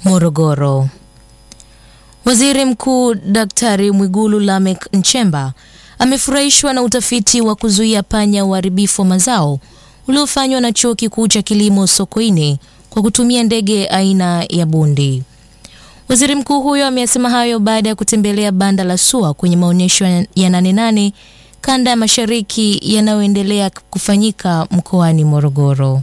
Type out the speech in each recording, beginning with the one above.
Morogoro. Waziri Mkuu Daktari Mwigulu Lameck Nchemba amefurahishwa na utafiti wa kuzuia panya uharibifu wa mazao uliofanywa na Chuo Kikuu cha Kilimo Sokoine kwa kutumia ndege aina ya bundi. Waziri mkuu huyo ameyasema hayo baada ya kutembelea banda la SUA kwenye maonyesho ya Nane Nane kanda ya mashariki yanayoendelea kufanyika mkoani Morogoro.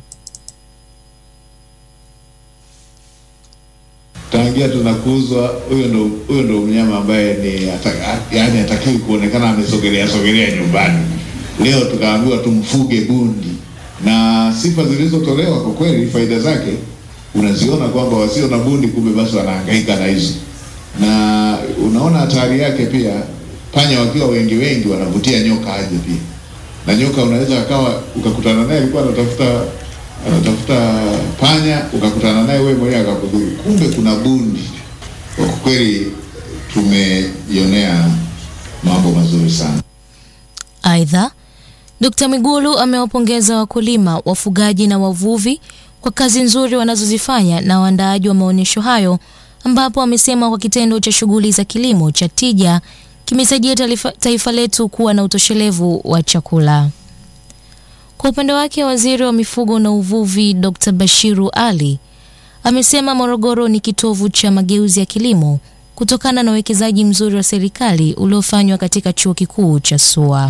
tangia tunakuzwa, huyo ndo huyo ndo mnyama ambaye ni ata- yaani hatakiwi kuonekana amesogelea sogelea nyumbani. Leo tukaambiwa tumfuge bundi, na sifa zilizotolewa kwa kweli, faida zake unaziona kwamba wasio na bundi kumbe basi wanahangaika na hizo, na unaona hatari yake pia. Panya wakiwa wengi wengi wanavutia nyoka aje pia, na nyoka unaweza akawa ukakutana naye alikuwa anatafuta anatafuta panya, ukakutana naye wewe mwenyewe akakudhuru, kumbe kuna bundi. Kwa kweli tumejionea mambo mazuri sana. Aidha, Dkt. Mwigulu amewapongeza wakulima, wafugaji na wavuvi kwa kazi nzuri wanazozifanya na waandaaji wa maonyesho hayo, ambapo amesema kwa kitendo cha shughuli za kilimo cha tija kimesaidia taifa, taifa letu kuwa na utoshelevu wa chakula. Kwa upande wake, waziri wa mifugo na uvuvi Dr. Bashiru Ali amesema Morogoro ni kitovu cha mageuzi ya kilimo kutokana na uwekezaji mzuri wa serikali uliofanywa katika chuo kikuu cha SUA.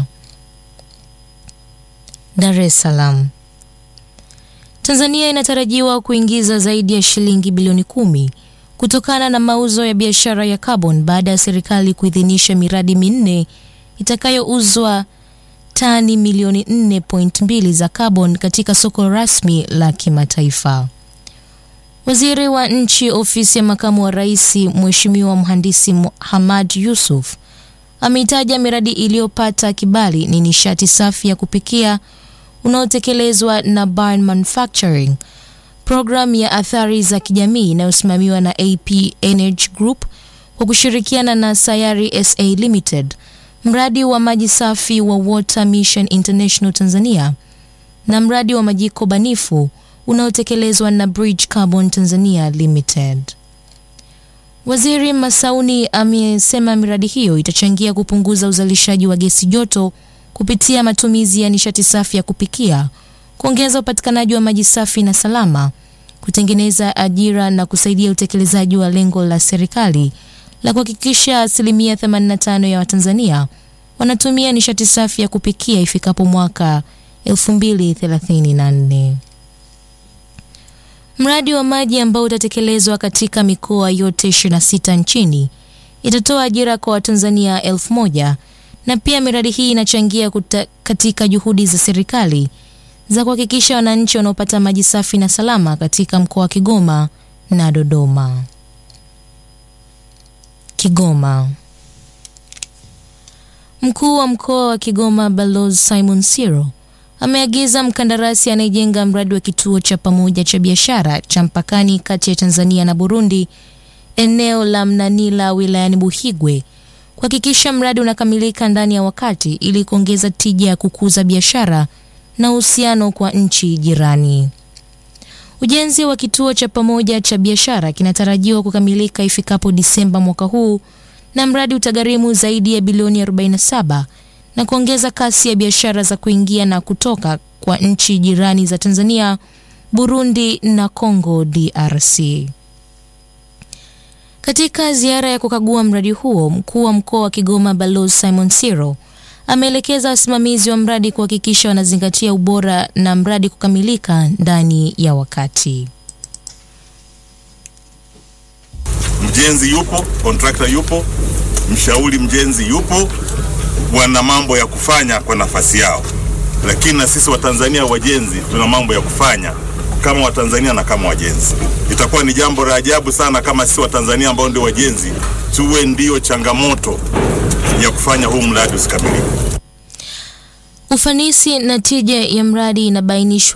Dar es Salaam. Tanzania inatarajiwa kuingiza zaidi ya shilingi bilioni kumi kutokana na mauzo ya biashara ya carbon baada ya serikali kuidhinisha miradi minne itakayouzwa tani milioni 4.2 za carbon katika soko rasmi la kimataifa. Waziri wa Nchi, Ofisi ya Makamu wa Rais, Mheshimiwa Mhandisi Hamad Yusuf ameitaja miradi iliyopata kibali ni nishati safi ya kupikia unaotekelezwa na Barn Manufacturing, programu ya athari za kijamii inayosimamiwa na AP Energy Group kwa kushirikiana na Sayari SA Limited, mradi wa maji safi wa Water Mission International Tanzania na mradi wa majiko banifu unaotekelezwa na Bridge Carbon Tanzania Limited. Waziri Masauni amesema miradi hiyo itachangia kupunguza uzalishaji wa gesi joto kupitia matumizi ya nishati safi ya kupikia, kuongeza upatikanaji wa maji safi na salama, kutengeneza ajira na kusaidia utekelezaji wa lengo la serikali la kuhakikisha asilimia 85 ya Watanzania wanatumia nishati safi ya kupikia ifikapo mwaka 2034. Mradi wa maji ambao utatekelezwa katika mikoa yote 26 nchini itatoa ajira kwa Watanzania elfu moja na pia miradi hii inachangia kuta, katika juhudi za serikali za kuhakikisha wananchi wanaopata maji safi na salama katika mkoa wa Kigoma na Dodoma. Kigoma. Mkuu wa mkoa wa Kigoma Balozi Simon Siro ameagiza mkandarasi anayejenga mradi wa kituo cha pamoja cha biashara cha mpakani kati ya Tanzania na Burundi eneo la Mnanila wilayani Buhigwe kuhakikisha mradi unakamilika ndani ya wakati ili kuongeza tija ya kukuza biashara na uhusiano kwa nchi jirani. Ujenzi wa kituo cha pamoja cha biashara kinatarajiwa kukamilika ifikapo Disemba mwaka huu na mradi utagharimu zaidi ya bilioni 47 na kuongeza kasi ya biashara za kuingia na kutoka kwa nchi jirani za Tanzania, Burundi na Congo DRC. Katika ziara ya kukagua mradi huo, mkuu wa mkoa wa Kigoma Balozi Simon Siro ameelekeza wasimamizi wa mradi kuhakikisha wanazingatia ubora na mradi kukamilika ndani ya wakati. Mjenzi yupo, kontrakta yupo, mshauri mjenzi yupo, wana mambo ya kufanya kwa nafasi yao, lakini na sisi Watanzania wajenzi tuna mambo ya kufanya kama Watanzania na kama wajenzi. Itakuwa ni jambo la ajabu sana kama sisi Watanzania ambao ndio wajenzi tuwe ndio changamoto ya kufanya huu mradi usikamilike. Ufanisi na tija ya mradi inabainishwa